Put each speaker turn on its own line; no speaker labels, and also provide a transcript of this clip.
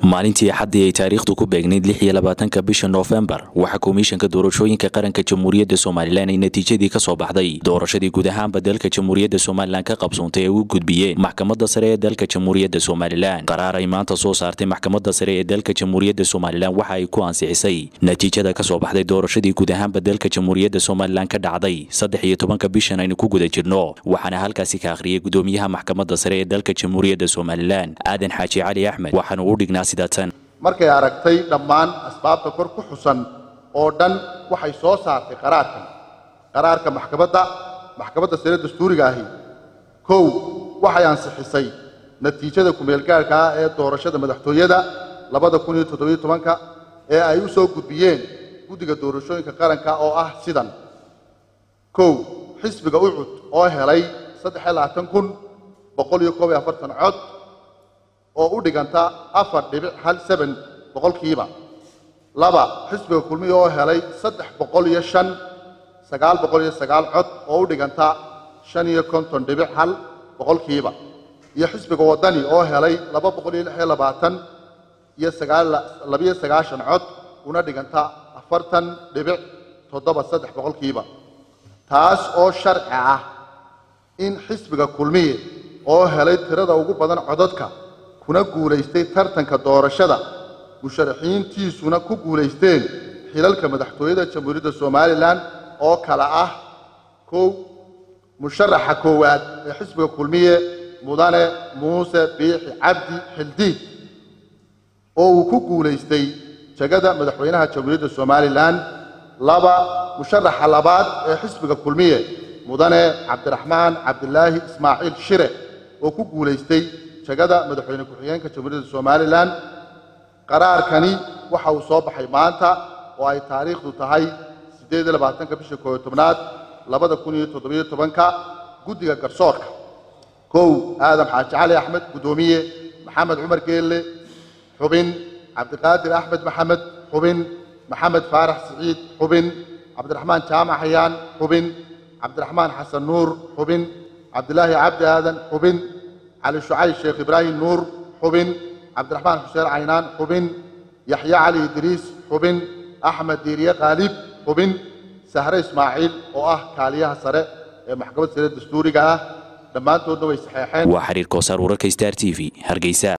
maalintii axaddii ay taariikhdu ku beegnayd lix iyo labaatanka bisha noofembar waxaa komishanka doorashooyinka qaranka jamhuuriyadda somalilan ay natiijadii ka soo baxday doorashadii guud ahaanba dalka jamhuuriyadda somalilan ka qabsoontay ay u gudbiyeen maxkamadda sare ee dalka jamhuuriyadda somalilan qaraar ay maanta soo saartay maxkamadda sare ee dalka jamhuuriyadda somalilan waxa ay ku ansixisay natiijada ka soo baxday doorashadii guud ahaanba dalka jamhuuriyadda somalilan ka dhacday saddex iyo tobanka bishan aynu ku guda jirno waxaana halkaasi ka akhriyay gudoomiyaha maxkamadda sare ee dalka jamhuuriyadda somalilan aadan xaaji cali axmed waxaanu u dhignaa
markay aragtay dhammaan asbaabta kor ku xusan oo dhan waxay soo saartay qaraarkan qaraarka maxkamadda maxkamadda sare dastuuriga ahi kow waxay ansixisay natiijada kumeelgaarhka ah ee doorashada madaxtooyada labada kun iyo toddobiyo tobanka ee ay u soo gudbiyeen guddiga doorashooyinka qaranka oo ah sidan kow xisbiga ucud oo helay saddex iyo labaatan kun boqol iyo koob iyo afartan cod oo u dhiganta afar dhibic hal seben boqolkiiba laba xisbiga kulmiya oo helay saddex boqol iyo shan sagaal boqol iyo sagaal cod oo u dhiganta shan iyo konton dhibic hal boqolkiiba iyo xisbiga waddani oo helay laba boqol iyo lix iyo labaatan iyo sagaal labiyo sagaashan cod una dhiganta afartan dhibic toddoba saddex boqolkiiba taas oo sharci ah in xisbiga kulmiye oo helay tirada ugu badan codadka kuna guulaystay tartanka doorashada musharaxiintiisuna ku guulaysteen xilalka madaxtooyada jamhuuriyadda somalilan oo kale ah kow musharaxa koowaad ee xisbiga kulmiye mudane muuse biixi cabdi xildiid oo uu ku guulaystay jegada madaxweynaha jamhuuriyadda somalilan laba musharaxa labaad ee xisbiga kulmiye mudane cabdiraxmaan cabdilaahi ismaaciil shire oo ku guulaystay jegada madaxweyne ku-xigeenka jamhuuriyadda somalilan qaraarkani waxa uu soo baxay maanta oo ay taariikhdu tahay siddeed iyo labaatanka bisha kooyo tobnaad labada kun iyo toddobiyo tobanka guddiga garsoorka kow aadam xaaji cali axmed guddoomiye maxamed cumar geelle xubin cabdiqaadir axmed maxamed xubin maxamed faarax siciid xubin cabdiraxmaan jaamac xayaan xubin cabdiraxmaan xasan nuur xubin cabdilaahi cabdi aadan xubin cali shucayb sheekh ibraahim nuur xubin cabdiraxmaan xuseen caynaan xubin yaxya cali idriis xubin axmed diiriye khaalib xubin sahre ismaaciil oo ah kaaliyaha sare ee maxkamadda sare dastuuriga ah dhammaantoodna way saxeexeen
waa xiriir koosaar wararka star t v hargeysa